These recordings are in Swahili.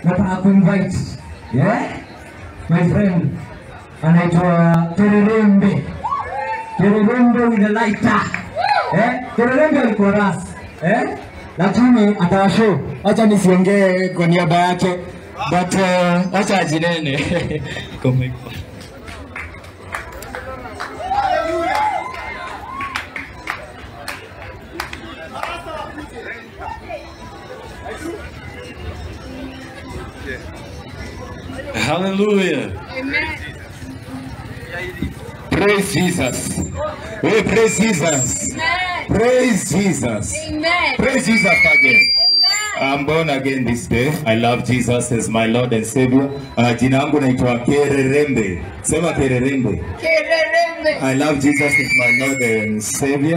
nataka kuinvite yeah? my friend anaitwa Tererembe Tererembe with the lighter eh? Tererembe alikuwa ras eh? lakini atawashow. Acha nisiongee kwa niaba yake but uh, acha ajinene Hallelujah. Praise Jesus. We praise Jesus. Praise Jesus. Amen. Praise Jesus again. I'm born again this day. I love Jesus as my Lord and Savior. Uh, jina yangu naitwa Kererembe. Sema Kererembe. Kererembe. I love Jesus as my Lord and Savior.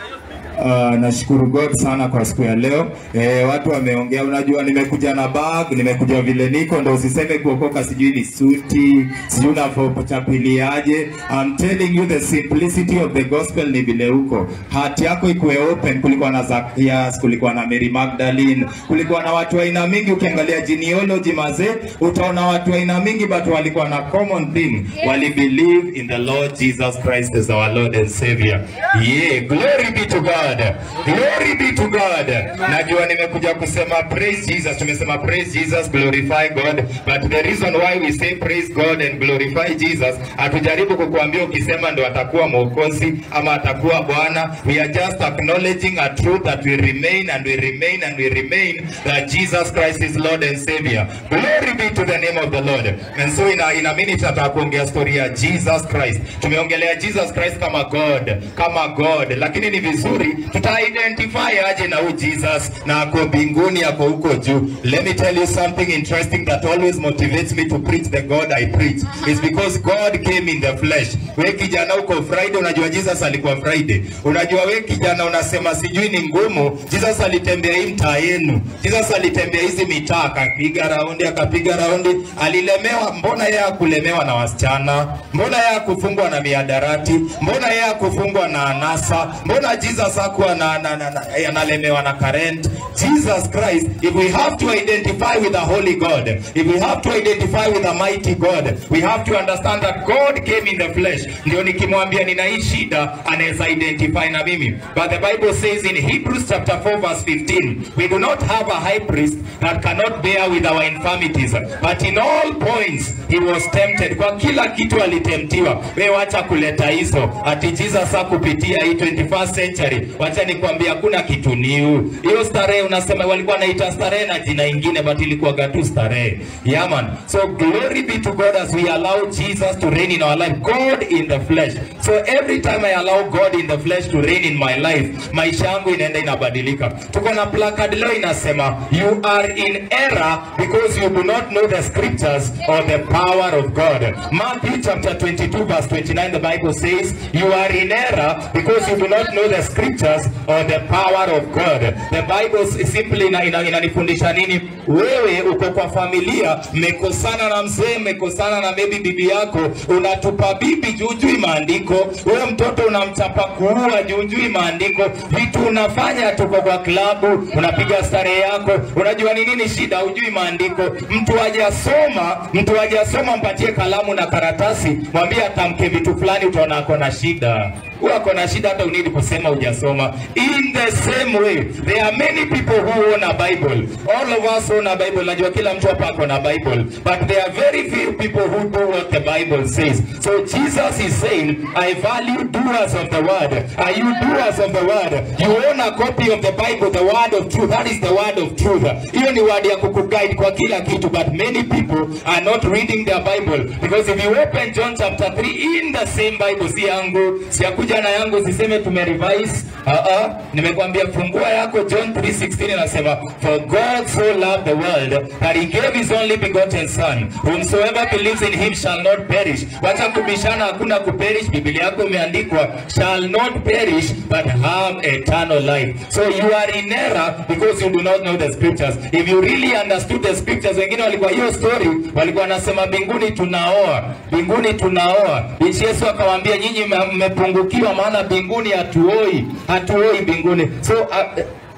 Uh, nashukuru God sana kwa siku ya leo. Eh, watu wameongea, unajua nimekuja na bag, nimekuja vile niko, ndo usiseme kuokoka sijui ni suti, sijui unavyochapiliaje. I'm telling you the simplicity of the gospel ni vile huko. Heart yako ikuwe open. Kulikuwa na Zacchaeus, kulikuwa na Mary Magdalene, kulikuwa na watu aina mingi. Ukiangalia genealogy mazee, utaona watu aina mingi, but walikuwa na common thing, wali believe in the Lord Jesus Christ as our Lord and Savior. Yeah, glory be to God. Glory be to God. Najua nimekuja kusema praise Jesus. Tumesema praise Jesus, glorify God. But the reason why we say praise God and glorify Jesus, hatujaribu kukuambia ukisema ndo atakuwa mwokozi ama atakuwa Bwana. We are just acknowledging a truth that we remain and we remain and we remain that Jesus Christ is Lord and Savior. Glory be to the name of the Lord. And so in a, in a minute nataka kuongea story ya Jesus Christ. Tumeongelea Jesus Christ kama God, kama God, lakini ni vizuri tuta identify aje na huyu Jesus na ako mbinguni, ako huko juu. Let me tell you something interesting that always motivates me to preach the God I preach. It's because God came in the flesh. We kijana uko Friday, unajua Jesus alikuwa Friday. Unajua we kijana unasema sijui ni ngumu. Jesus alitembea hii mtaa yenu. Jesus alitembea hizi mitaa akapiga raundi, akapiga raundi. Alilemewa, mbona yeye hakulemewa na wasichana? Mbona yeye hakufungwa na miadarati? Mbona yeye hakufungwa na anasa? Mbona Jesus hakuwa na, na, na, na, analemewa na current? Jesus Christ, if we have to identify with a holy God, if we have to identify with a mighty God, we have to understand that God came in the flesh. Ndio nikimwambia nina hii shida, anaweza identify na mimi. But the Bible says in Hebrews chapter 4 verse 15, we do not have a high priest that cannot bear with our infirmities, but in all points he was tempted. Kwa kila kitu alitemptiwa. Wewe wacha kuleta hizo ati Jesus hakupitia hii 21st century. Wacha nikwambia hakuna kitu new. Hiyo starehe unasema walikuwa naita starehe na jina ingine but ilikuwa gatu starehe. Yeah man. So glory be to God as we allow Jesus to reign in our life. God in the flesh. So every time I allow God in the flesh to reign in my life, maisha yangu inaenda inabadilika. Tuko na placard leo inasema you are in error because you do not know the scriptures or the power of God. Matthew chapter 22 verse 29 the Bible says you are in error because you do not know the scriptures or the power of God. The Bible s- simply ina- ina- inanifundisha nini? Wewe uko kwa familia, mmekosana na mzee, mmekosana na maybe bibi yako, unatupa bibi jujui maandiko, wewe mtoto unamchapa kuua jujui maandiko, vitu unafanya, tuko kwa klabu, unapiga starehe yako, unajua ni nini shida? Hujui maandiko. Mtu hajasoma, mtu hajasoma, mpatie kalamu na karatasi, mwambie atamke vitu fulani, utaona ako na shida. Huyo ako na shida, hata unidi kusema hujasoma. In the same way, there are many people who own a Bible. All of us own a Bible. Najua kila mtu hapa ako na Bible, but there are very few people who do what the Bible says. So Jesus is saying, I value doers of the word. Are you doers of the word? You own a copy of the Bible, the word of truth. That is the word of truth. Hiyo ni word ya kukuguide kwa kila kitu, but many people are not reading their Bible because if you open John chapter 3 in the same Bible, si yangu, siyakuja na yangu, siseme tumerevise. Uh -uh. Nimekwambia fungua yako John 3:16 inasema for God so loved the world that he gave his only begotten son whomsoever believes in him shall not perish. Wacha kubishana, hakuna kuperish. Biblia yako imeandikwa shall not perish but have eternal life. So you are in error because you do not know the scriptures. If you really understood the scriptures, wengine walikuwa hiyo story walikuwa wanasema mbinguni tunaoa, mbinguni tunaoa. Yesu akawaambia nyinyi mme- mmepungukiwa, maana mbinguni hatuoi, hatuoi mbinguni. So uh,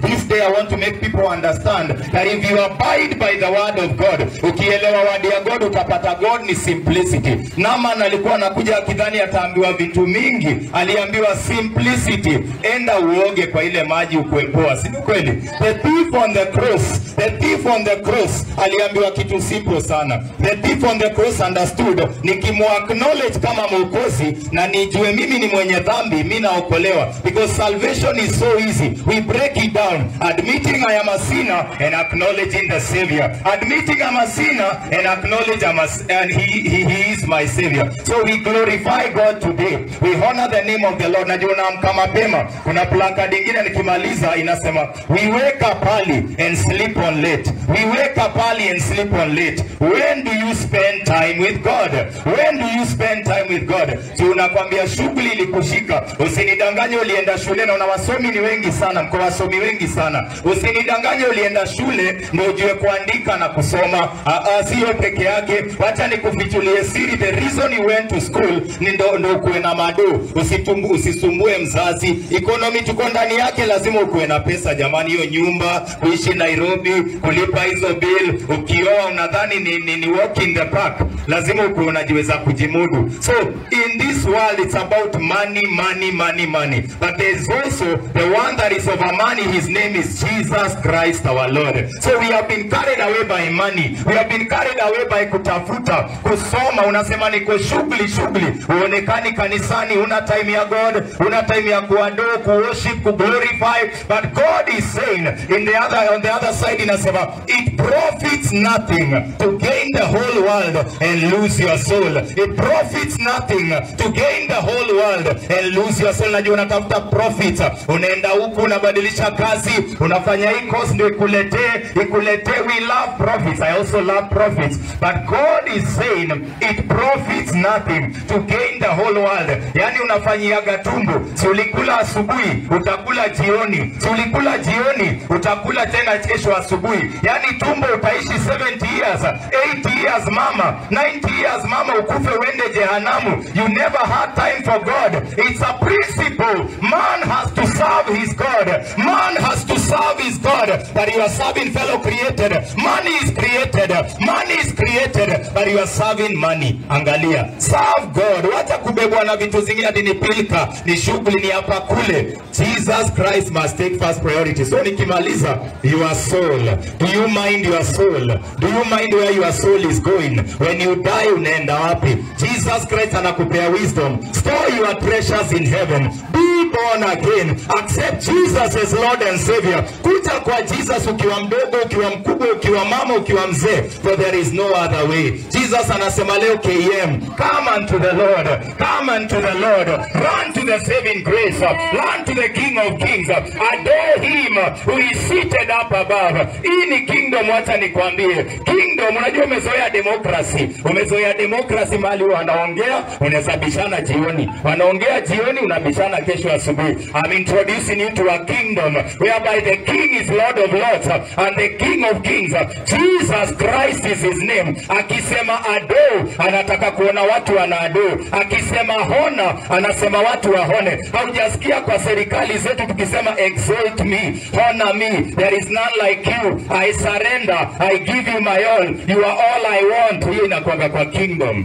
this day I want to make people understand that if you abide by the word of God, ukielewa word ya God utapata God ni simplicity. Naaman alikuwa anakuja akidhani ataambiwa vitu mingi, aliambiwa simplicity, enda uoge kwa ile maji ukuepoa, si ni kweli? The thief on the cross, the thief on the cross aliambiwa kitu simple sana. The thief on the cross understood, nikimuacknowledge kama mwokozi na nijue mimi ni mwenye dhambi, mimi naokolewa because salvation is so easy. We break it down, admitting I am a sinner and acknowledging the Savior. Admitting I'm a sinner and acknowledge I'm a, and he, he, he is my Savior. So we glorify God today. We honor the name of the Lord. Najua naamka mapema. Kuna placard ingine nikimaliza inasema we wake up early and sleep on late. We wake up early and sleep on late. When do you spend time with God? When do you spend time with God? Tunakwambia shughuli ilikushika. Usinidanganye ulienda shule na una wasomi ni wengi sana, mko wasomi wengi sana. Usinidanganye ulienda shule ndio ujue kuandika na kusoma. Ah, ah, Sio peke yake. Wacha nikufichulie siri. The reason you went to school ni ndo, ndo ukuwe na mado. Usitumbu, usisumbue mzazi. Economy tuko ndani yake, lazima ukuwe na pesa jamani. Hiyo nyumba, kuishi Nairobi, kulipa hizo bill, ukioa unadhani ni, ni, ni walk in the park, lazima ukuwe unajiweza kujimudu. So in this world it's about money, money, money, money. But there's also the one that is over money. His name is Jesus Christ our Lord. So we have been carried away by money. We have been carried away by kutafuta, kusoma. Unasema niko shughuli shughuli, uonekani kanisani, una time ya God, una time ya kuadore, kuworship, kuglorify. But God is saying in the other, on the other side inasema it profits nothing to gain the whole world and lose your soul. It profits nothing to gain the whole world and lose your soul. Najua unatafuta profit, unaenda huku unabadilisha kazi, unafanya hii course ndio ikuletee ikuletee. We love profits. I also love profits. But God is saying it profits nothing to gain the whole world. Yani unafanyiaga tumbo, si ulikula asubuhi utakula jioni, si ulikula jioni utakula tena kesho asubuhi. Yani tumbo utaishi 70 years, 80 years mama, 90 years mama, ukufe uende jehanamu. You never had time for God. It's a principle. Man has to serve his God. Man has to serve his God. That you are serving fellow created. Money is created. Money is created. But you are serving money. Angalia. Serve God. Wacha kubebwa na vitu zingine ati ni pilka, ni shughuli, ni hapa kule. Jesus Christ must take first priority. So nikimaliza, your soul. Do you mind your soul? Do you mind where your soul is going? When you die unaenda wapi? Jesus Christ anakupea wisdom. Store your treasures in heaven. Be born again. Accept Jesus as Lord and Savior. Kuja kwa Jesus ukiwa mdogo, ukiwa mkubwa, ukiwa mama, ukiwa mzee. For there is no other way. Jesus anasema leo KM, come unto the Lord. Come unto the Lord. Run to the saving grace. Run to the King of Kings. Adore him who is seated up above. Hii ni kingdom, wacha nikwambie. Kingdom, unajua umezoea democracy. Umezoea democracy mahali wanaongea, unaweza bishana jioni. Wanaongea jioni, unabishana kesho asubuhi. I'm introducing you to a kingdom whereby the king is Lord of Lords and the King of Kings. Jesus Christ is his name. Akisema ado, anataka kuona watu wanaado. Akisema hona, anasema watu wahone. Haujasikia kwa serikali zetu tukisema exalt me, honor me. There is none like you. I surrender. I give you my all. You are all I want. Hiyo inakwanga kwa kingdom.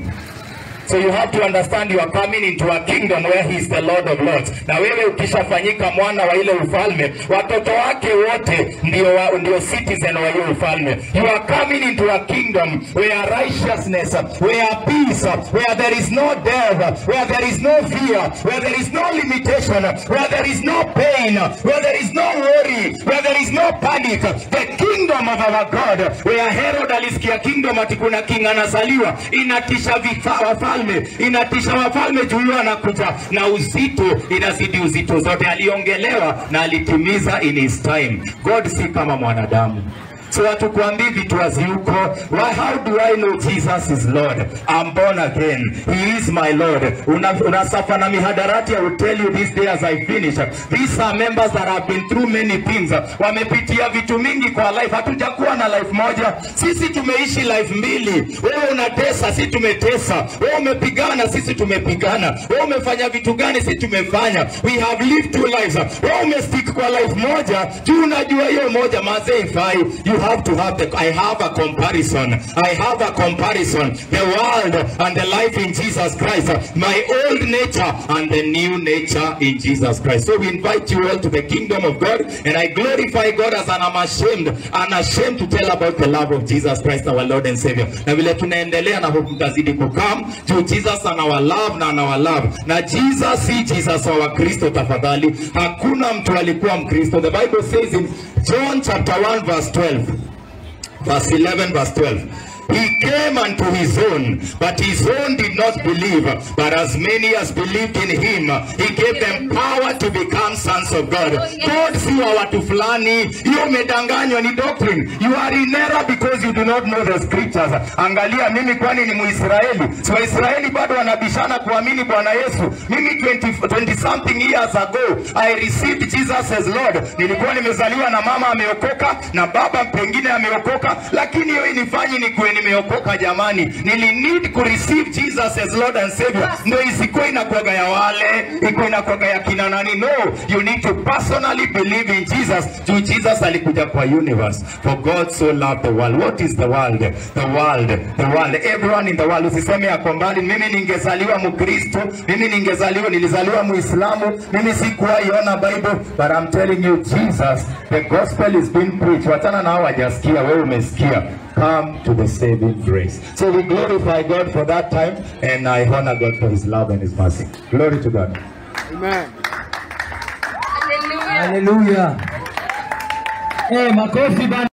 So you have to understand you are coming into a kingdom where he is the Lord of Lords. Na wewe ukishafanyika mwana wa ile ufalme, watoto wake wote ndio wa, ndio citizen wa hiyo ufalme. You are coming into a kingdom where righteousness, where peace, where there is no death, where there is no fear, where there is no limitation, where there is no pain, where there is no worry, where there is no panic. The kingdom of our God, where Herod alisikia kingdom ati kuna king anazaliwa, inatisha vifa, wafalme, inatisha wafalme juu huyo anakuja na uzito, inazidi uzito zote. Aliongelewa na alitimiza in his time. God si kama mwanadamu. so hatukuambii vitu haziuko. Why, how do I know Jesus is Lord? I'm born again. He is my Lord. Una, unasafa na mihadarati, I will tell you this day as I finish. These are members that have been through many things. Wamepitia vitu mingi kwa life. Hatujakuwa na life moja. Sisi tumeishi life mbili. Wewe unatesa, sisi tumetesa. Wewe umepigana, sisi tumepigana. Wewe umefanya vitu gani, sisi tumefanya. We have lived two lives. Wewe umestick kwa life moja, juu unajua hiyo moja mazee ifai. You have to have the, I have a comparison. I have a comparison. The world and the life in Jesus Christ. My old nature and the new nature in Jesus Christ. So we invite you all to the kingdom of God and I glorify God as I'm ashamed, unashamed to tell about the love of Jesus Christ our Lord and Savior. Na vile tunaendelea na hope mtazidi kukam juu Jesus anawa love na anawa love. Na Jesus si Jesus wa Wakristo tafadhali. Hakuna mtu alikuwa Mkristo. The Bible says in John chapter 1 verse 12 verse 11 verse 12 he came unto his own but his own did not believe but as many as believed in him he gave them power to become sons of god god si wa watu fulani hiyo umedanganywa ni doctrine you are in error because you do not know the scriptures angalia mimi kwani ni muisraeli si waisraeli bado wanabishana kuamini bwana yesu mimi 20, 20 something years ago i received jesus as lord nilikuwa nimezaliwa na mama ameokoka na baba pengine ameokoka lakini hiyo inifanyi nikuwe nimeokoka jamani nili need ku receive jesus as lord and savior ndo isikuwa inakuwaga ya wale iko inakuwaga ya kina nani no you need to personally believe in jesus juu jesus alikuja kwa universe for god so loved the world what is the world the world the world everyone in the world usiseme yako mbali mimi ningezaliwa mkristo mimi ningezaliwa nilizaliwa muislamu mimi sikuwaiona bible but i'm telling you jesus the gospel is being preached wachana na hao wajasikia wewe umesikia come to the saving grace so we glorify god for that time and i honor god for his love and his mercy glory to god Haleluya. Eh, makofi bana.